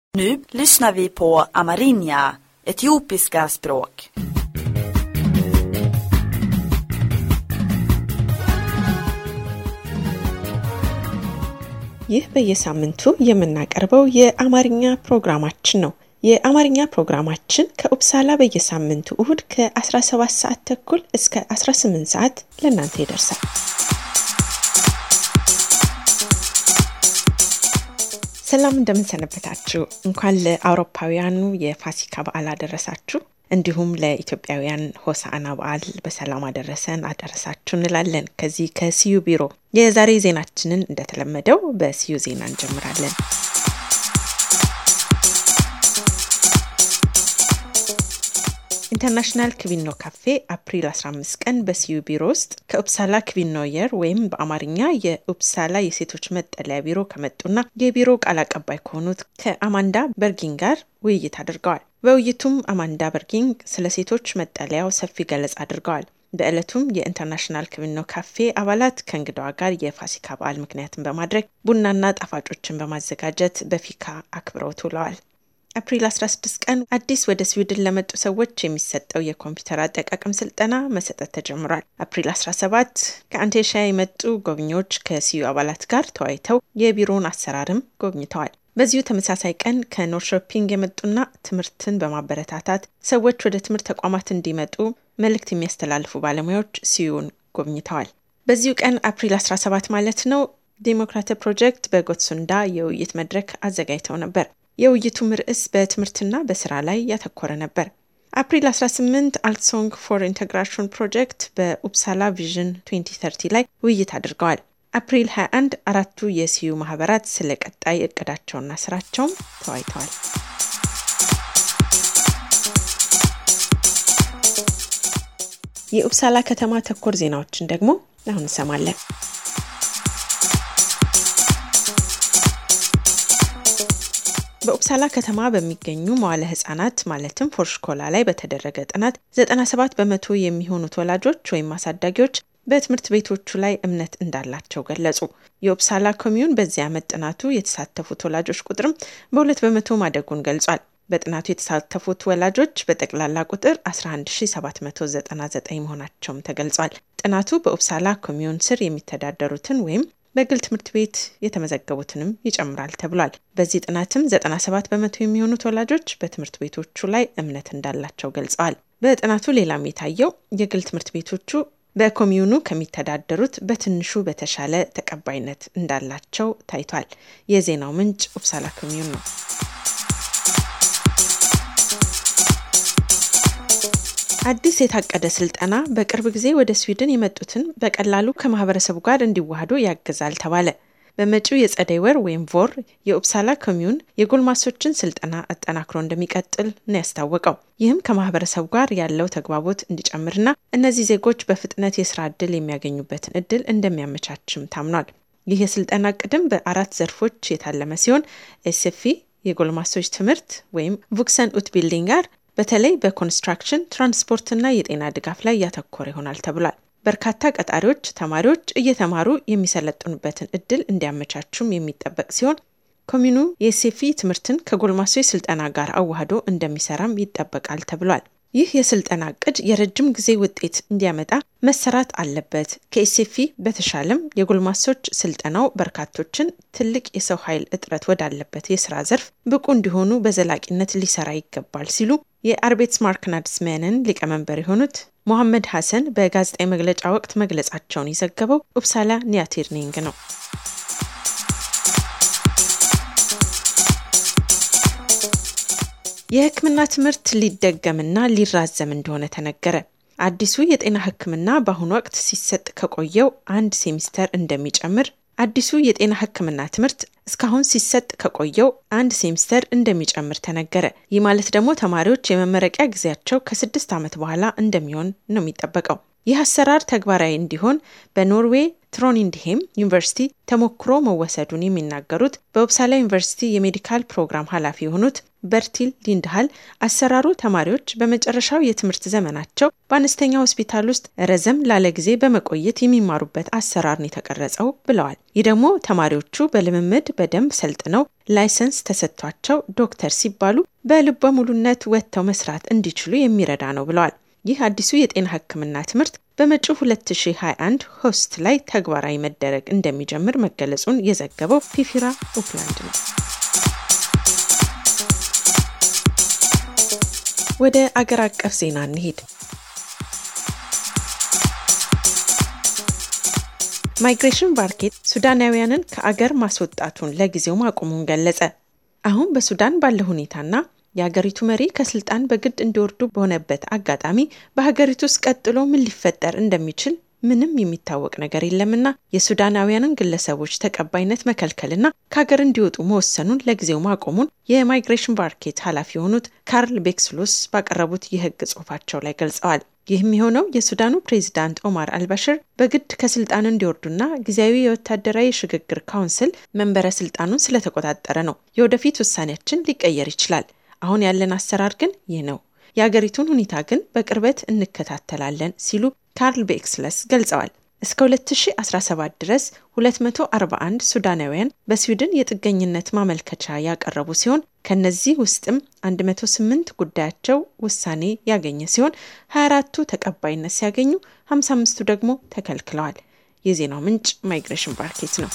Nu lyssnar vi på amerinja, etiopiska språk. ይህ በየሳምንቱ የምናቀርበው የአማርኛ ፕሮግራማችን ነው። የአማርኛ ፕሮግራማችን ከኡፕሳላ በየሳምንቱ እሁድ ከ17 ሰዓት ተኩል እስከ 18 ሰዓት ለእናንተ ይደርሳል። ሰላም እንደምንሰነበታችሁ። እንኳን ለአውሮፓውያኑ የፋሲካ በዓል አደረሳችሁ። እንዲሁም ለኢትዮጵያውያን ሆሳዕና በዓል በሰላም አደረሰን አደረሳችሁ እንላለን። ከዚህ ከሲዩ ቢሮ የዛሬ ዜናችንን እንደተለመደው በሲዩ ዜና እንጀምራለን። ኢንተርናሽናል ክቪኖ ካፌ አፕሪል 15 ቀን በሲዩ ቢሮ ውስጥ ከኡፕሳላ ክቪኖየር ወይም በአማርኛ የኡፕሳላ የሴቶች መጠለያ ቢሮ ከመጡና የቢሮ ቃል አቀባይ ከሆኑት ከአማንዳ በርጊንግ ጋር ውይይት አድርገዋል። በውይይቱም አማንዳ በርጊንግ ስለ ሴቶች መጠለያው ሰፊ ገለጻ አድርገዋል። በዕለቱም የኢንተርናሽናል ክቪኖ ካፌ አባላት ከእንግዳዋ ጋር የፋሲካ በዓል ምክንያትን በማድረግ ቡናና ጣፋጮችን በማዘጋጀት በፊካ አክብረው ውለዋል። አፕሪል 16 ቀን አዲስ ወደ ስዊድን ለመጡ ሰዎች የሚሰጠው የኮምፒውተር አጠቃቀም ስልጠና መሰጠት ተጀምሯል። አፕሪል 17 ከአንቴሻ የመጡ ጎብኚዎች ከሲዩ አባላት ጋር ተወያይተው የቢሮውን አሰራርም ጎብኝተዋል። በዚሁ ተመሳሳይ ቀን ከኖርሾፒንግ የመጡና ትምህርትን በማበረታታት ሰዎች ወደ ትምህርት ተቋማት እንዲመጡ መልእክት የሚያስተላልፉ ባለሙያዎች ሲዩን ጎብኝተዋል። በዚሁ ቀን አፕሪል 17 ማለት ነው ዴሞክራቲ ፕሮጀክት በጎትሱንዳ የውይይት መድረክ አዘጋጅተው ነበር። የውይይቱም ርዕስ በትምህርትና በስራ ላይ ያተኮረ ነበር። አፕሪል 18 አልትሶንግ ፎር ኢንቴግራሽን ፕሮጀክት በኡፕሳላ ቪዥን 2030 ላይ ውይይት አድርገዋል። አፕሪል 21 አራቱ የሲዩ ማህበራት ስለ ቀጣይ እቅዳቸውና ስራቸውም ተወያይተዋል። የኡፕሳላ ከተማ ተኮር ዜናዎችን ደግሞ አሁን እንሰማለን። በኡፕሳላ ከተማ በሚገኙ መዋለ ህጻናት ማለትም ፎርሽኮላ ላይ በተደረገ ጥናት 97 በመቶ የሚሆኑት ወላጆች ወይም አሳዳጊዎች በትምህርት ቤቶቹ ላይ እምነት እንዳላቸው ገለጹ። የኡፕሳላ ኮሚዩን በዚህ ዓመት ጥናቱ የተሳተፉት ወላጆች ቁጥርም በሁለት በመቶ ማደጉን ገልጿል። በጥናቱ የተሳተፉት ወላጆች በጠቅላላ ቁጥር 11799 መሆናቸውም ተገልጿል። ጥናቱ በኡፕሳላ ኮሚዩን ስር የሚተዳደሩትን ወይም በግል ትምህርት ቤት የተመዘገቡትንም ይጨምራል ተብሏል። በዚህ ጥናትም 97 በመቶ የሚሆኑት ወላጆች በትምህርት ቤቶቹ ላይ እምነት እንዳላቸው ገልጸዋል። በጥናቱ ሌላም የታየው የግል ትምህርት ቤቶቹ በኮሚዩኑ ከሚተዳደሩት በትንሹ በተሻለ ተቀባይነት እንዳላቸው ታይቷል። የዜናው ምንጭ ኡፕሳላ ኮሚዩን ነው። አዲስ የታቀደ ስልጠና በቅርብ ጊዜ ወደ ስዊድን የመጡትን በቀላሉ ከማህበረሰቡ ጋር እንዲዋሃዱ ያግዛል ተባለ። በመጪው የጸደይ ወር ወይም ቮር የኡፕሳላ ኮሚዩን የጎልማሶችን ስልጠና አጠናክሮ እንደሚቀጥል ነው ያስታወቀው። ይህም ከማህበረሰቡ ጋር ያለው ተግባቦት እንዲጨምርና እነዚህ ዜጎች በፍጥነት የስራ እድል የሚያገኙበትን እድል እንደሚያመቻችም ታምኗል። ይህ የስልጠና ቅድም በአራት ዘርፎች የታለመ ሲሆን ኤስኤፊ የጎልማሶች ትምህርት ወይም ቡክሰን ኡት ቢልዲንግ ጋር በተለይ በኮንስትራክሽን ትራንስፖርትና የጤና ድጋፍ ላይ ያተኮረ ይሆናል ተብሏል። በርካታ ቀጣሪዎች ተማሪዎች እየተማሩ የሚሰለጥኑበትን እድል እንዲያመቻቹም የሚጠበቅ ሲሆን ኮሚኑ የሴፊ ትምህርትን ከጎልማሶች ስልጠና ጋር አዋህዶ እንደሚሰራም ይጠበቃል ተብሏል። ይህ የስልጠና እቅድ የረጅም ጊዜ ውጤት እንዲያመጣ መሰራት አለበት። ከኤሴፊ በተሻለም የጎልማሶች ስልጠናው በርካቶችን ትልቅ የሰው ኃይል እጥረት ወዳለበት የስራ ዘርፍ ብቁ እንዲሆኑ በዘላቂነት ሊሰራ ይገባል ሲሉ የአርቤትስ ማርክናድስሜንን ሊቀመንበር የሆኑት ሞሐመድ ሐሰን በጋዜጣዊ መግለጫ ወቅት መግለጻቸውን የዘገበው ኡፕሳላ ኒያቴርኒንግ ነው። የሕክምና ትምህርት ሊደገምና ሊራዘም እንደሆነ ተነገረ። አዲሱ የጤና ሕክምና በአሁኑ ወቅት ሲሰጥ ከቆየው አንድ ሴሚስተር እንደሚጨምር አዲሱ የጤና ሕክምና ትምህርት እስካሁን ሲሰጥ ከቆየው አንድ ሴሚስተር እንደሚጨምር ተነገረ። ይህ ማለት ደግሞ ተማሪዎች የመመረቂያ ጊዜያቸው ከስድስት ዓመት በኋላ እንደሚሆን ነው የሚጠበቀው። ይህ አሰራር ተግባራዊ እንዲሆን በኖርዌይ ትሮኒንድሄም ዩኒቨርሲቲ ተሞክሮ መወሰዱን የሚናገሩት በኡፕሳላ ዩኒቨርሲቲ የሜዲካል ፕሮግራም ኃላፊ የሆኑት በርቲል ሊንድሃል አሰራሩ ተማሪዎች በመጨረሻው የትምህርት ዘመናቸው በአነስተኛ ሆስፒታል ውስጥ ረዘም ላለ ጊዜ በመቆየት የሚማሩበት አሰራር ነው የተቀረጸው ብለዋል። ይህ ደግሞ ተማሪዎቹ በልምምድ በደንብ ሰልጥነው ላይሰንስ ተሰጥቷቸው ዶክተር ሲባሉ በልበ ሙሉነት ወጥተው መስራት እንዲችሉ የሚረዳ ነው ብለዋል። ይህ አዲሱ የጤና ሕክምና ትምህርት በመጪው 2021 ሆስት ላይ ተግባራዊ መደረግ እንደሚጀምር መገለጹን የዘገበው ፒፊራ ኡፕላንድ ነው። ወደ አገር አቀፍ ዜና እንሄድ። ማይግሬሽን ባርኬት ሱዳናውያንን ከአገር ማስወጣቱን ለጊዜው ማቆሙን ገለጸ። አሁን በሱዳን ባለ ሁኔታና የሀገሪቱ መሪ ከስልጣን በግድ እንዲወርዱ በሆነበት አጋጣሚ በሀገሪቱ ውስጥ ቀጥሎ ምን ሊፈጠር እንደሚችል ምንም የሚታወቅ ነገር የለምና የሱዳናውያንን ግለሰቦች ተቀባይነት መከልከልና ከሀገር እንዲወጡ መወሰኑን ለጊዜው ማቆሙን የማይግሬሽን ባርኬት ኃላፊ የሆኑት ካርል ቤክስሎስ ባቀረቡት የሕግ ጽሑፋቸው ላይ ገልጸዋል። ይህም የሆነው የሱዳኑ ፕሬዚዳንት ኦማር አልባሽር በግድ ከስልጣን እንዲወርዱና ጊዜያዊ የወታደራዊ ሽግግር ካውንስል መንበረ ስልጣኑን ስለተቆጣጠረ ነው። የወደፊት ውሳኔያችን ሊቀየር ይችላል። አሁን ያለን አሰራር ግን ይህ ነው። የአገሪቱን ሁኔታ ግን በቅርበት እንከታተላለን ሲሉ ካርል ቤክስለስ ገልጸዋል። እስከ 2017 ድረስ 241 ሱዳናውያን በስዊድን የጥገኝነት ማመልከቻ ያቀረቡ ሲሆን ከነዚህ ውስጥም 108 ጉዳያቸው ውሳኔ ያገኘ ሲሆን 24ቱ ተቀባይነት ሲያገኙ 55ቱ ደግሞ ተከልክለዋል። የዜናው ምንጭ ማይግሬሽን ባርኬት ነው።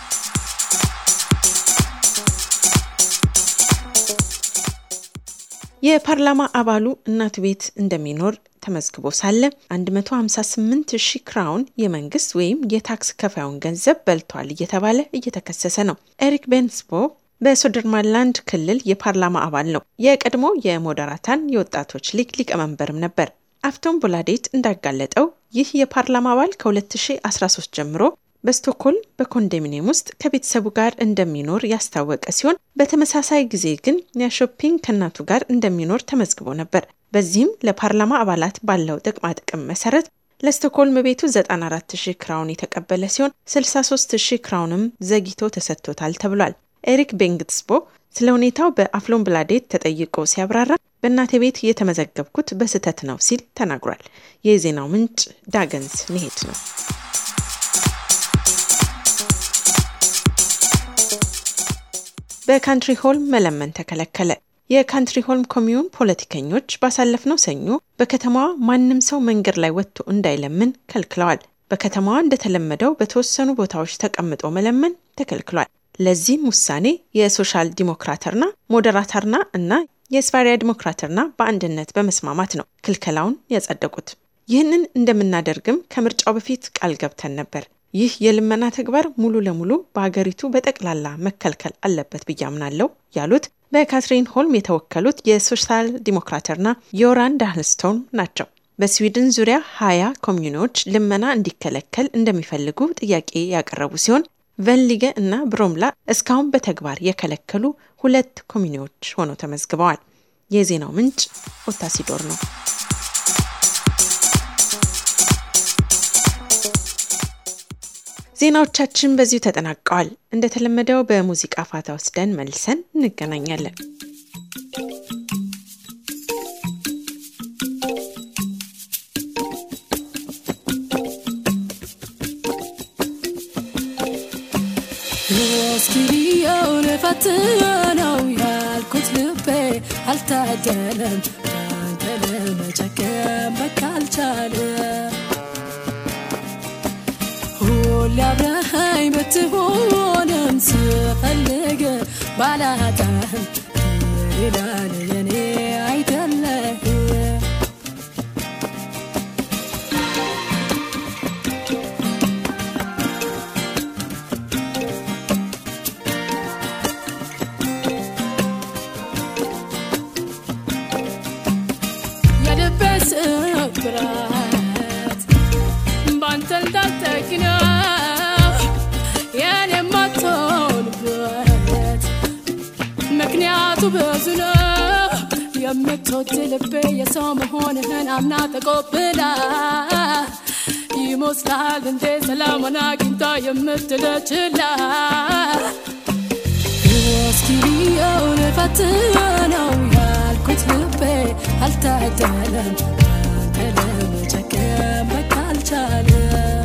የፓርላማ አባሉ እናቱ ቤት እንደሚኖር ተመዝግቦ ሳለ 158 ሺህ ክራውን የመንግስት ወይም የታክስ ከፋዩን ገንዘብ በልቷል እየተባለ እየተከሰሰ ነው። ኤሪክ ቤንስቦ በሶደርማንላንድ ክልል የፓርላማ አባል ነው። የቀድሞ የሞደራታን የወጣቶች ሊግ ሊቀመንበርም ነበር። አፍቶን ቦላዴት እንዳጋለጠው ይህ የፓርላማ አባል ከ2013 ጀምሮ በስቶክሆልም በኮንዶሚኒየም ውስጥ ከቤተሰቡ ጋር እንደሚኖር ያስታወቀ ሲሆን በተመሳሳይ ጊዜ ግን ያሾፒንግ ከእናቱ ጋር እንደሚኖር ተመዝግቦ ነበር። በዚህም ለፓርላማ አባላት ባለው ጥቅማ ጥቅም መሰረት ለስቶክሆልም ቤቱ 94 ሺህ ክራውን የተቀበለ ሲሆን 63 ሺህ ክራውንም ዘግይቶ ተሰጥቶታል ተብሏል። ኤሪክ ቤንግትስቦ ስለ ሁኔታው በአፍሎን ብላዴት ተጠይቆ ሲያብራራ በእናቴ ቤት የተመዘገብኩት በስህተት ነው ሲል ተናግሯል። የዜናው ምንጭ ዳገንስ ንሄድ ነው። በካንትሪ ሆልም መለመን ተከለከለ። የካንትሪ ሆልም ኮሚዩን ፖለቲከኞች ባሳለፍነው ሰኞ በከተማዋ ማንም ሰው መንገድ ላይ ወጥቶ እንዳይለምን ከልክለዋል። በከተማዋ እንደተለመደው በተወሰኑ ቦታዎች ተቀምጦ መለመን ተከልክሏል። ለዚህም ውሳኔ የሶሻል ዲሞክራተርና ሞደራተርና እና የስቫሪያ ዲሞክራተርና በአንድነት በመስማማት ነው ክልከላውን ያጸደቁት። ይህንን እንደምናደርግም ከምርጫው በፊት ቃል ገብተን ነበር። ይህ የልመና ተግባር ሙሉ ለሙሉ በሀገሪቱ በጠቅላላ መከልከል አለበት ብዬ አምናለሁ ያሉት በካትሪን ሆልም የተወከሉት የሶሻል ዲሞክራተርና ዮራን ዳህልስቶን ናቸው። በስዊድን ዙሪያ ሀያ ኮሚዩኖች ልመና እንዲከለከል እንደሚፈልጉ ጥያቄ ያቀረቡ ሲሆን ቨንሊገ እና ብሮምላ እስካሁን በተግባር የከለከሉ ሁለት ኮሚኒዎች ሆነው ተመዝግበዋል። የዜናው ምንጭ ኦታሲዶር ነው። ዜናዎቻችን በዚሁ ተጠናቀዋል። እንደተለመደው በሙዚቃ ፋታ ወስደን መልሰን እንገናኛለን። እስኪልየው ልፈትነው ያልኩት ልቤ አልታደለም አንተ ለመጨከም በቃ አልቻለም። ሁሌ አብረኸኝ ብትሆንም ስፈልግ ባላጣህም ይላል የኔ አይደለህ የልቤ ስብራት ባንተ እንዳልጠግነው የኔ የማትሆንበት ምክንያቱ ብዙ ነው የምትወድ ልቤ የሰው መሆንህን አምና ተቆብላ ይመስልሃል እንዴ ሰላሟን አግኝታ የምትለችላ እስኪ ብየውን ፈትነው ያልኩት ልቤ አልታደለም አንተ ለመጨከም በቃ አልቻለም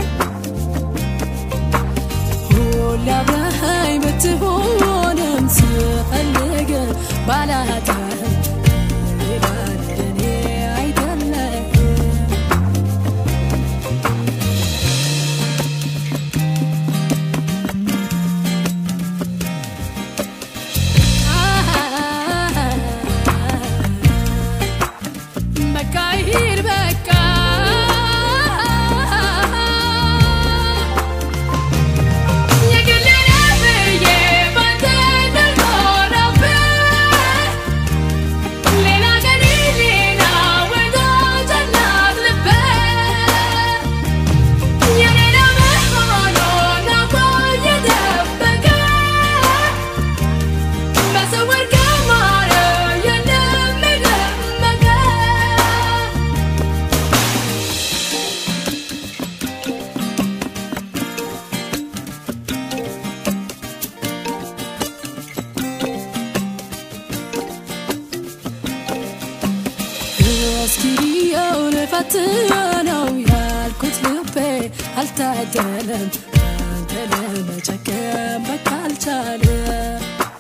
ሁሌ አብረኸኝ ብትሆንም ስፈልግ ባላጣህም ሌላ ለእኔ አይደለም በቃ ይሂድ በቃ የግሌ ነህ ብዬ ባንተ እንዳልኮራብህ ሌላ ቀን ሌላ ወዳጅ አላት ልብህ የኔ ለመሆኑን አውቆ እየደበቀ በስውር ከማረ የለም የደመቀ እስኪ ብየውን ፈትነው ያልኩት ልቤ አልታደለም አንተ ለመጨከም በቃ አልቻለም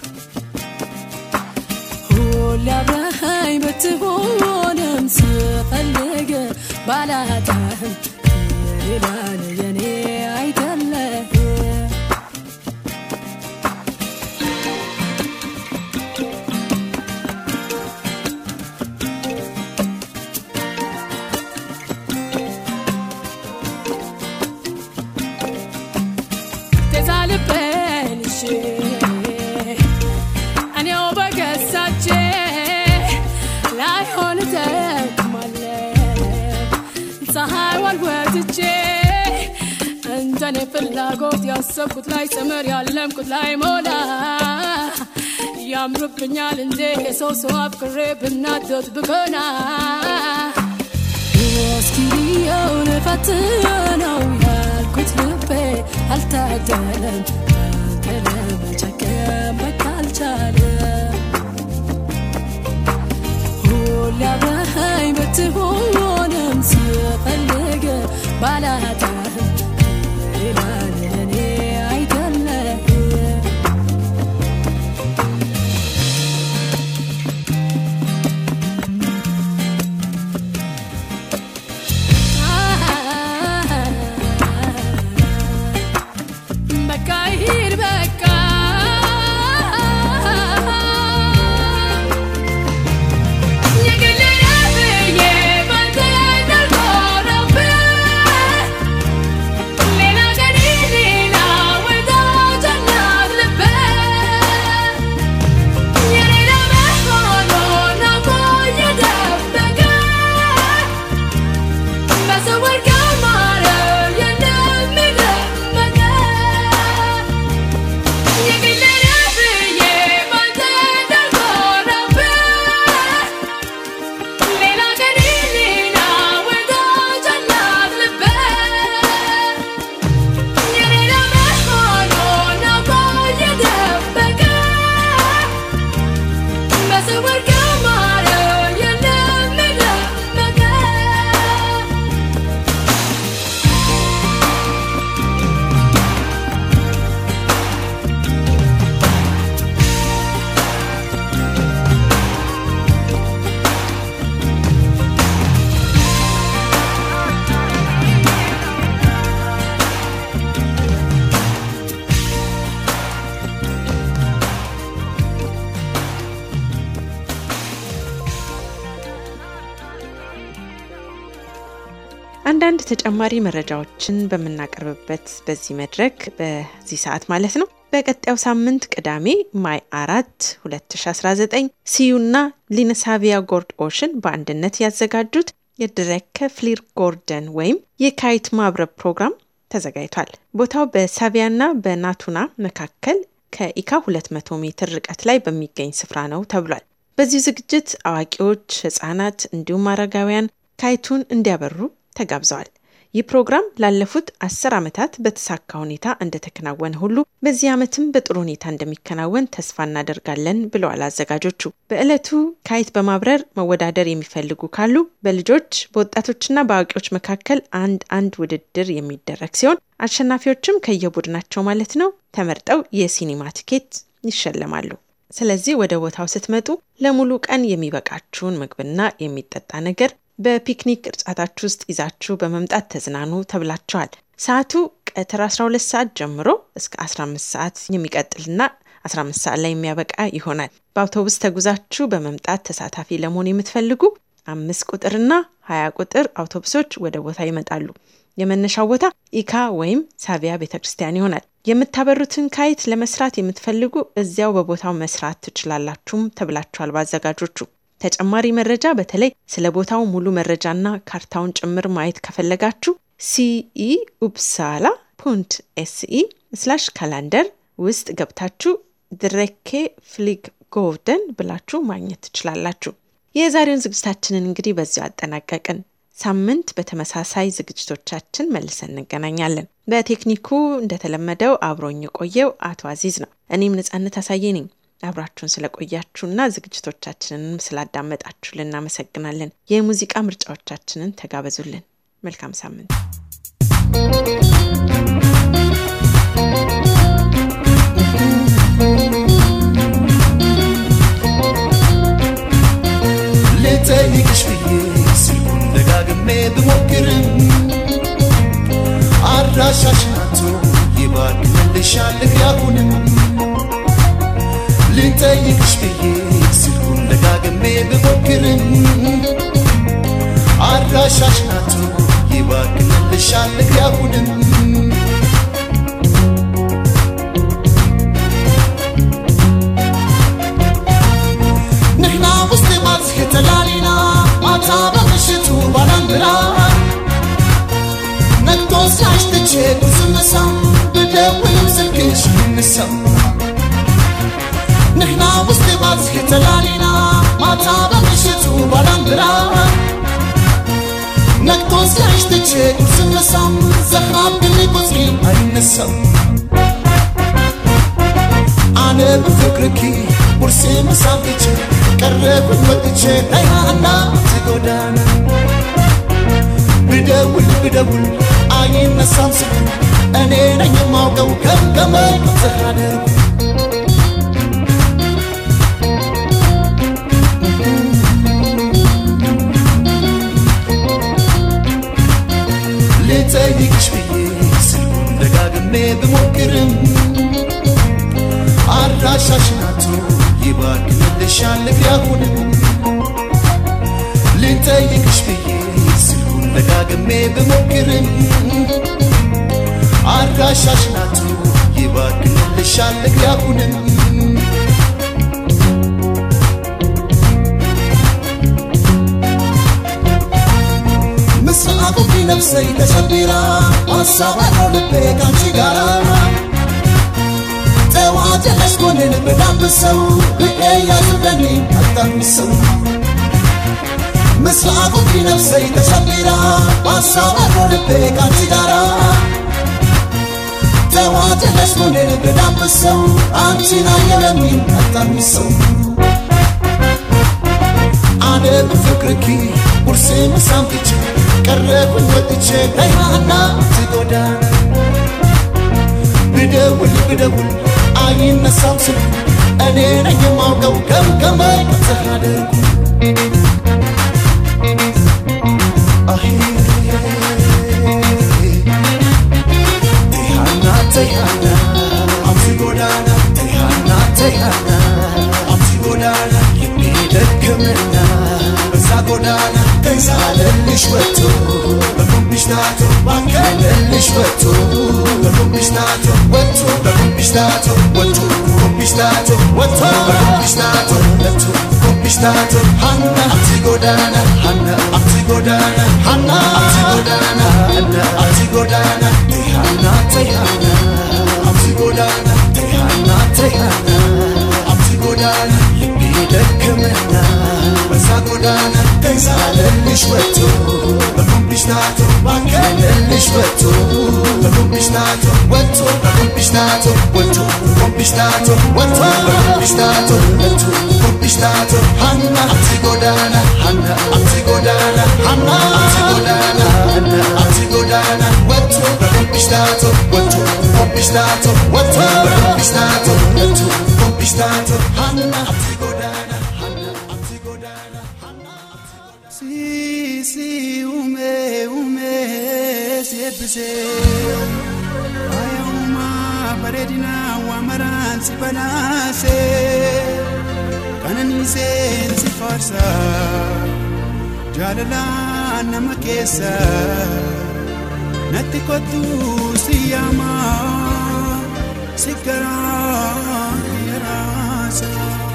ሁሌ አብረኸኝ ብትሆንም ስፈልግ ባላጣህም ሌላ የኔ አይደለም ተዛልበን እሺ እኔው በገሳቼ ላይሆን ተክማለ ፀሐይ ዋልወትቼ እንደኔ ፍላጎት ያሰብኩት ላይ ሰምር ያለምኩት ላይ ሞላ ያምርብኛል እንዴ የሰው ሰው አፍቅሬ ብናደድ ብቀና እስኪ ብየውን ፈትነው ያልኩት ልቤ አልታደለም አንተ ለመጨከም በቃ አልቻለም ሁሌ አብረኸኝ ብትሆንም ስፈልግ ባላጣህም ሌላ ለእኔ አይደለም በቃ ይሂድ በቃ የግሌ ነህ ብዬ ባንተ እንዳልኮራብህ ሌላ ቀን ሌላ ወዳጅ አላት ልብህ የኔ ለመሆኑን አውቆ እየደበቀ በስውር ከማረ የለም የደመቀ የግሌ ነህ ብዬ ባንተ እንዳልኮራብህ ሌላ ቀን ሌላ ወዳጅ አላት ልብህ የኔ ለመሆኑን አውቆ እየደበቀ በስውር ከማረ የለም የደመቀ አንዳንድ ተጨማሪ መረጃዎችን በምናቀርብበት በዚህ መድረክ በዚህ ሰዓት ማለት ነው በቀጣዩ ሳምንት ቅዳሜ ማይ አራት 2019 ሲዩና ሊነሳቪያ ጎርድ ኦሽን በአንድነት ያዘጋጁት የድረከ ፍሊር ጎርደን ወይም የካይት ማብረብ ፕሮግራም ተዘጋጅቷል። ቦታው በሳቪያና በናቱና መካከል ከኢካ 200 ሜትር ርቀት ላይ በሚገኝ ስፍራ ነው ተብሏል። በዚሁ ዝግጅት አዋቂዎች፣ ህጻናት እንዲሁም አረጋውያን ካይቱን እንዲያበሩ ተጋብዘዋል። ይህ ፕሮግራም ላለፉት አስር ዓመታት በተሳካ ሁኔታ እንደተከናወነ ሁሉ በዚህ ዓመትም በጥሩ ሁኔታ እንደሚከናወን ተስፋ እናደርጋለን ብለዋል አዘጋጆቹ። በዕለቱ ካይት በማብረር መወዳደር የሚፈልጉ ካሉ በልጆች በወጣቶችና በአዋቂዎች መካከል አንድ አንድ ውድድር የሚደረግ ሲሆን አሸናፊዎችም ከየቡድናቸው ማለት ነው ተመርጠው የሲኒማ ቲኬት ይሸለማሉ። ስለዚህ ወደ ቦታው ስትመጡ ለሙሉ ቀን የሚበቃችሁን ምግብና የሚጠጣ ነገር በፒክኒክ ቅርጫታችሁ ውስጥ ይዛችሁ በመምጣት ተዝናኑ ተብላችኋል። ሰዓቱ ቀትር 12 ሰዓት ጀምሮ እስከ 15 ሰዓት የሚቀጥልና 15 ሰዓት ላይ የሚያበቃ ይሆናል። በአውቶቡስ ተጉዛችሁ በመምጣት ተሳታፊ ለመሆን የምትፈልጉ አምስት ቁጥርና 20 ቁጥር አውቶቡሶች ወደ ቦታ ይመጣሉ። የመነሻው ቦታ ኢካ ወይም ሳቪያ ቤተ ክርስቲያን ይሆናል። የምታበሩትን ካይት ለመስራት የምትፈልጉ እዚያው በቦታው መስራት ትችላላችሁም ተብላችኋል በአዘጋጆቹ። ተጨማሪ መረጃ በተለይ ስለ ቦታው ሙሉ መረጃና ካርታውን ጭምር ማየት ከፈለጋችሁ ሲኢ ኡፕሳላ ፑንት ኤስኢ ስላሽ ካላንደር ውስጥ ገብታችሁ ድሬኬ ፍሊግ ጎቭደን ብላችሁ ማግኘት ትችላላችሁ። የዛሬውን ዝግጅታችንን እንግዲህ በዚሁ አጠናቀቅን። ሳምንት በተመሳሳይ ዝግጅቶቻችን መልሰን እንገናኛለን። በቴክኒኩ እንደተለመደው አብሮኝ የቆየው አቶ አዚዝ ነው። እኔም ነጻነት አሳየ ነኝ። አብራችሁን ስለቆያችሁና ዝግጅቶቻችንንም ስላዳመጣችሁ ልናመሰግናለን። የሙዚቃ ምርጫዎቻችንን ተጋበዙልን። መልካም ሳምንት። ልጠይቅሽ ብዬ ስልኩን ደጋግሜ ብሞክርም አድራሻሽን አጥቶ ይባክንልሻል ያሁንም ልጠይቅሽ ብዬ ስልኩን ደጋግሜ ብሞክርም አድራሻሽን አጥቶ ይባክንልሻል ያሁንም ንሕና ውስጥ ባዝሕ ተላሊና ማታ በምሽቱ ባላንድራ ነግቶስ ያሽትቼ ቁስምሳም ብደውልም ስልክሽ ይንሳም ንሕና ውስጥ ባዝሕ ተላሊና ማታ በምሽቱ ባላንድራ ነግቶስ ያሽትቼ ቁስምሳም ዘኻብ ግኒ ቁፅሪ አይነሳም አነ ብፍቅርኪ ቁርሲ ምሳም ትቼ ቀረብን ወጥቼ ናይሃና ትጎዳና ብደውል ብደውል አይነሳም ስልኩ እኔ ነኝ የማውቀው ገምገመኝ ዘሃደርኩ ልጠይቅሽ ብዬ ስልኩን ደጋግሜ ብሞክርም አድራሻሽን አጥቶ ይባክንልሻል ያሁንም ልጠይቅሽ ብዬ ስልኩን ደጋግሜ ብሞክርም አድራሻሽን አጥቶ ይባክንልሻል ያሁንም ምስራቁ ነፍሰይ ተሸቢራ አሳባለው ልቤ ካንቺ ጋራ ጠዋት የለሽ ጎንን ብዳብሰው ብቄ ያዝበኒ አታምሰው ምስራቁ ነፍሰይ ተሸቢራ አሳባለው ልቤ ካንቺ ጋራ ጠዋት የለሽ ጎንን ብዳብሰው አንቺን አየለሚ አታምሰው አነ ብፍቅርኪ ቁርሴ ምሳም ትቼ ቀረብን ወጥቼ ናይሃና ትጎዳና ብደውል ብደውል አይነሳም ስልኩ እኔ ነኝ የማውቀው ገምገመኝ ዘሃደርኩ ተይሃና ተይሃና አብዚ ጎዳና ተይሃና ተይሃና አብዚ ጎዳና የሚደክምና በዛ ጎዳና ተይዛለልሽ ወጥቶ በኩምቢሽ ናቶ ባከለልሽ ወጥቶ በኩምቢሽ ናቶ ወጥቶ በኩምቢሽ ናቶ ወጥቶ ኩምቢሽ ናቶ ወጥቶ በኩምቢሽ ናቶ ወጥቶ ኩምቢሽ ናቶ ሀና አብዚ ጎዳና ሀና አብዚ ጎዳና ሀና አብዚ ጎዳና ሀና አብዚ ጎዳና ተይሃና ተይሃና አብዚ ጎዳና ተይሃና ተይሃና አብዚ ጎዳና የሚደክምና በልብሽ ወጥቶ በልብሽ ታቶ ወጥቶ በልብሽ ታቶ ወጥቶ በልብሽ ታቶ ወጥቶ በልብሽ ታቶ ወጥቶ በልብሽ ታቶ ሀና አብዚ ጎዳና ሀና አብዚ ጎዳና ሀና አብዚ ጎዳና ሀና አብዚ ጎዳና ወጥቶ በልብሽ ታቶ ወጥቶ በልብሽ ታቶ ወጥቶ በልብሽ ታቶ ወጥቶ በልብሽ ታቶ ሀና አብዚ ጎዳና ሀና አብዚ ጎዳና ሀና Si, si, ume, ume, sebbise. Aya uma bareedina waamaraan si banaase. Kananii seensi faarsa. Jaalalaan nama keessa. Natti kottu si yaama. Si garaa yaraasa.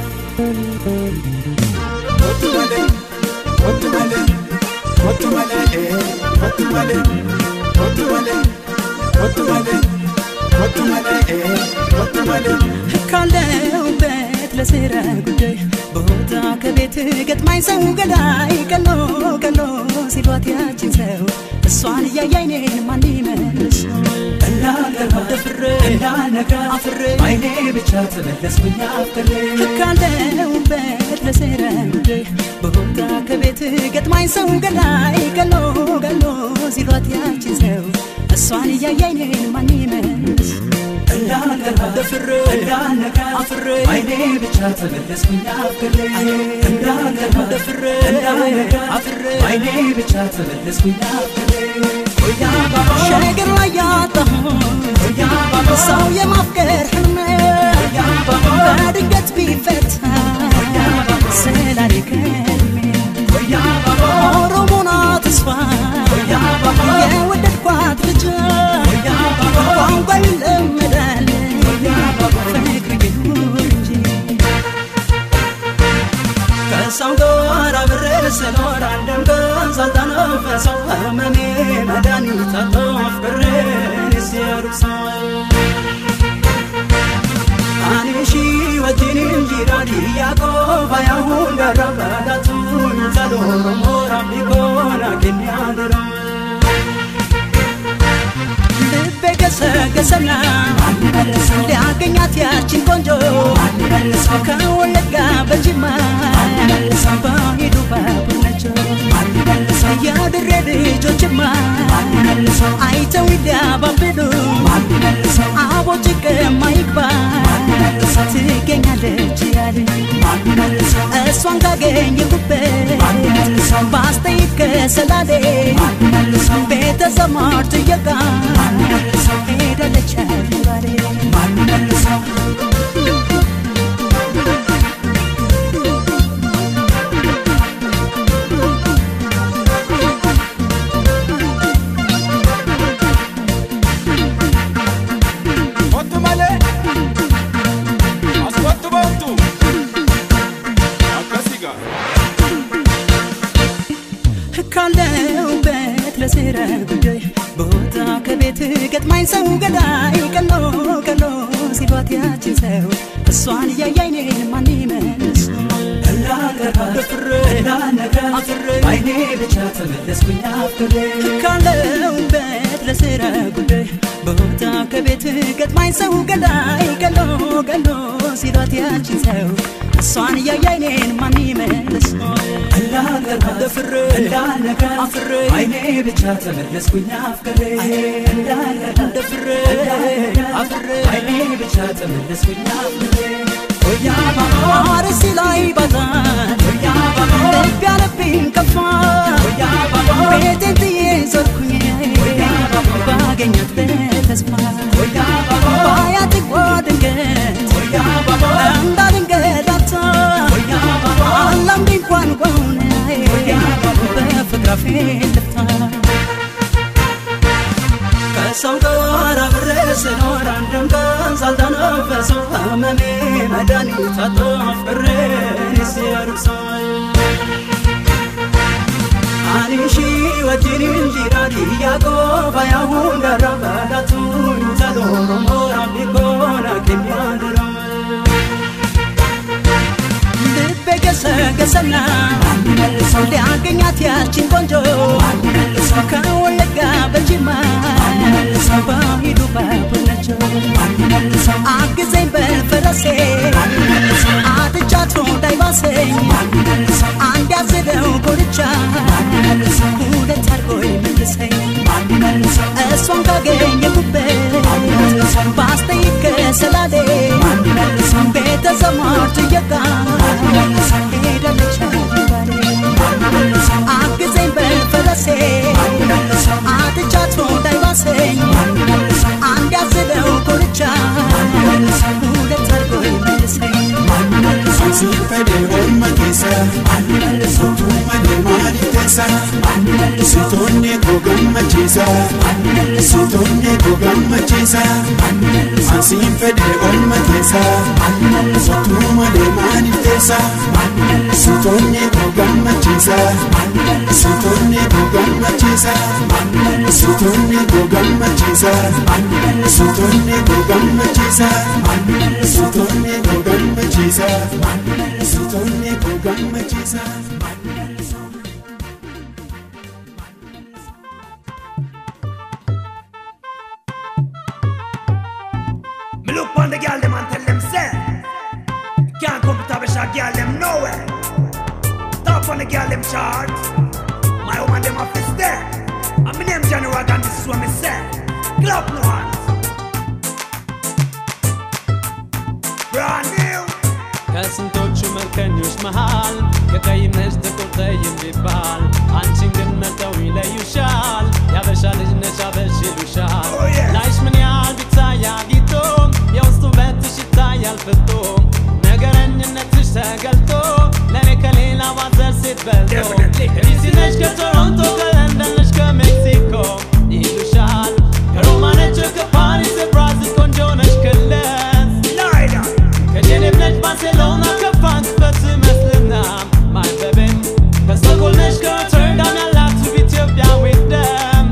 Kottu malee. Kottu malee, kottu malee, eh, kottu malee, kottu malee, kottu malee, kottu malee, eh, kottu malee. ካለሁበት ለስራ ጉዳይ ቦታ ከቤት ገጥማኝ ሰው ገዳይ ቀሎ ቀሎ ሲሏት ያችን ሰው እሷን እያየ አይኔን ማን ይመልስ እንዳገባ ደፍሬ እንዳነጋ አፍሬ አይኔ ብቻ ተመለስኩኝ አፍሬ ካለሁበት ለስራ ጉዳይ ቦታ ከቤት ገጥማኝ ሰው ገዳይ ቀሎ ቀሎ ሲሏት ያችን ሰው እሷን እያየ አይኔን ማን ይመልስ እንዳልገባ ደፍሬ እንዳነጋ አፍሬ አይኔ ብቻ ተመለስኩኝ አፍሬ እንዳልገባ ደፍሬ እንዳነጋ አፍሬ አይኔ ብቻ ተመለስኩኝ አፍሬ ሸገር ላይ ያጣሁት ሰው የማፍቀር ህልሜ በድንገት ቢፈታ ስላኔ ከልሜ ኦሮሞና ተስፋ የወደድኳት ልጅ ቋንቋ ይለመዳል ፍቅር ይኑር እንጂ ከሰው ጋር አብሬ ስኖር አንድም ቀን ሳልተነፈሰው ህመሜ መድኃኒት አጥቶ ፍቅሬን ሲያርሰው አኔሺ ወጂኒን ጂራዲ ያቆፋ ያሁን ገረበዳቱን ዘሎሮሞ ራቢኮና ኬንያድራ ልቤ ገሰገሰና ሊያገኛት ያችን ቆንጆ ከወለጋ በጅማ በሄዱ ባቡነቸው የድሬ ልጆችማ አይተው ይዳባብሉ አቦ ጭቅማ ይግባ ትገኛለች ያሉ እሷን ካገኘሁበት በአስተያየት ከሰላሌ ቤተ ዘመድ ጥየቃ ሄዳለች ባሌ Kottu malee, as kottu boontu. Akkasii gaa. ካለሁበት ለስራ ጉዳይ ቦታ ከቤት ገጥማኝ ሰው ገዳይ ቀሎ ቀሎ ሲሏት ያችን ሰው እሷን እያየ አይኔን ማን ይመልስ እንዳልገባ ደፍሬ እንዳነጋ አፍሬ አይኔ ብቻ ተመለስኩኝ አፍሬ ካለሁበት ለስራ ጉዳይ ቦታ ከቤት ገጥማኝ ሰው ገዳይ ቀሎ ቀሎ ሲሏት ያችን ሰው እሷን እያየ አይኔን ማን ይመልስ እንዳልገባ ደፍሬ እንዳነጋ አፍሬ አይኔ ብቻ ተመለስኩኝ አፍሬ እንዳልገባ ደፍሬ አፍሬ አይኔ ብቻ ተመለስኩኝ አፍሬ አርሲ ላይ ባዛን ልብ ያለብኝ ከፋ ቤቴን ጥዬ ዞርኩኝ ባገኛት በተስፋ ባያት ጓ ድንገት እንዳድንገዳታ አላምድ እንኳን ጓውን በፍቅር አፌ ልፍታ ከሰው ጋር አብሬ ስኖር አንድም ቀን ሳልተነፈሰው ህመሜ መድኃኒት አጥቶ ፍቅሬን ሲያርሰው አኒሺ ወጂኒን ጂራዲ ያቆፋ ያሁን ገረበዳቱን ዘሎሮሞ ራቢኮና ኬንያድራ ልቤ ገሰ ገሰገሰና ሊያገኛት ያችን ቆንጆ ከወለጋ በጅማ በሂዱ ባቡነቸው አግዘኝ በፈረሴ አጥቻቱ እንዳይባሰኝ አንድ ያዝለው ኮርቻ ሁለት አድርጎ ይመልሰኝ እሷን ካገኘሁበት ባስጠይቅ ከሰላሌ ቤተ ዘመድ ጥየቃ ሄዳለች ባሌ አግዘኝ በፈረሴ አጥቻቱ እንዳይባሰኝ አንድ ያዝለው ኮርቻ ሁለት አድርጎ ይመልሰኝ Ansiin fedhee orma keessa Sotuu malee maaliif teessa Sitoonni koo gammachiisa Sitoonni koo gammachiisa Ansiin fedhee orma keessa Sotuu malee maaliif teessa Sitoonni koo gammachiisa Sitoonni koo gammachiisa Sitoonni koo gammachiisa Sitoonni koo gammachiisa Sitoonni koo gammachiisa Sitoonni koo gammachiisa Me look on the girl them and tell them say Can't come to Tabasha girl them nowhere Top on the girl them chart My woman them off is there And my name Johnny Rock and this is what me say Clap no hands Brand new ከስንቶቹ መልከኞች መሃል ከቀይም ነጭ ጥቁር ጠይም ቢባል አንቺን ግን መርጠው ይለዩሻል ያበሻ ልጅ ነሽ አበሽ ይሉሻል Oh, yeah. ላይሽ ምን ያህል ቢታይ አጊጦ የውስጡ ውበትሽ ይታያል ፍቶ ነገረኝነትሽ ተገልጦ ለእኔ ከሌላ ባዘር ሴት በልጦ Definitely. ዲሲ ነሽ ከቶሮንቶ ከለንደን ነሽ ከሜክሲኮ ይሉሻል ከሮማ ነች ከፓሪስ ብራዚል ቆንጆ ነሽ ክለስ Lighter ከጄኔቭ ነች ባርሴሎና ከፍራንክፈርት መስልና ማይበቤም ከስቶክሆልም ነች ከሮተርዳም ያላችሁ ኢትዮጵያዊት ደም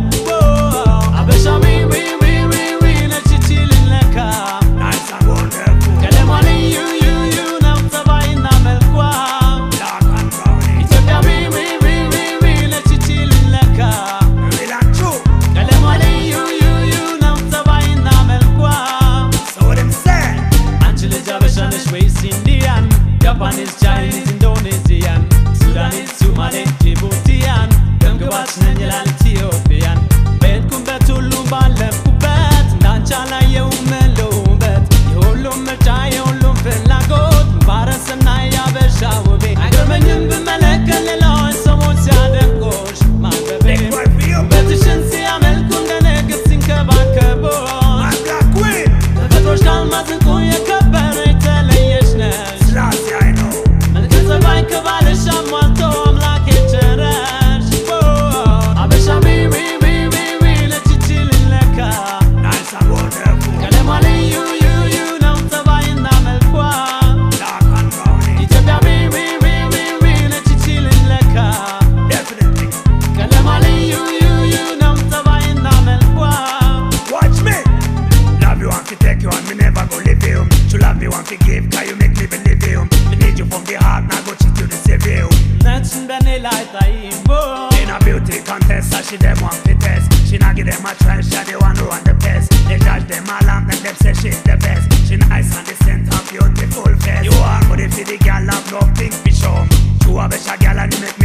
አበሻዊ ዊ ዊ ዊ ዊ ነች ይቺ ልለካ Nice and wonderful ቀለሟ ልዩ ዩ ዩ ነው ጸባይና መልኳ Dark and brownie ኢትዮጵያዊ ዊ ዊ ዊ ዊ ነች ይቺ ልለካ Real and true ቀለሟ ልዩ ዩ ዩ ነው ጸባይና መልኳ So what them say አንቺ ልጅ አበሻ ነሽ ወይስ ኢንዲያን ጃፓኒዝ ቻይኒዝ ኢንዶኔዚያን ሱዳኒዝ ሱማሌ ጅቡቲያን ደምግባች ነኝ ይላል ኢትዮጵያን በሄድኩበት ሁሉ ባለፍኩበት እንዳንቺ አላየሁም መለው ውበት የሁሉም ምርጫ የሁሉም ፍላጎት ባረስና ያበሻ ውቤ አይገርመኝም ብመለከት ሌላዎች ሰዎች ሲያደንቆሽ ማበቤ Big boy for you ውበትሽን ሲያመልኩ እንደ ንግሥት ሲንከባከቦሽ My black queen ተፈጥሮሽ ካልማዝ እንቁ የከበረ የተለየሽ ነሽ Classy I know መልከ ጸባይ ከባልሽ አሟልቶ አምላክ የቸረሽ አበሻ ዊ ዊ ዊ ዊ ዊ ነች ይቺ ልለካ Nice and wonderful ቀለሟ ልዩ ዩ ዩ ነው ጸባይና መልኳ Dark and brownie ኢትዮጵያ ዊ ዊ ዊ ዊ ዊ ነች ይቺ ልለካ Definitely ቀለሟ ልዩ ዩ ዩ ነው ጸባይና መልኳ Watch me. Love you want to take you and me never go leave you. To love you want to give, cause you make me believe you. Me need you from the heart, now go cheat you to save you. ነችን በኔ ላይ ጣይቦ In a beauty contest, so she them want to test. She not give them a try, she the one who want the best. They judge them all and then them say she's the best. She nice and decent and beautiful face. You are good if the girl have love thing for show. You have a girl and you make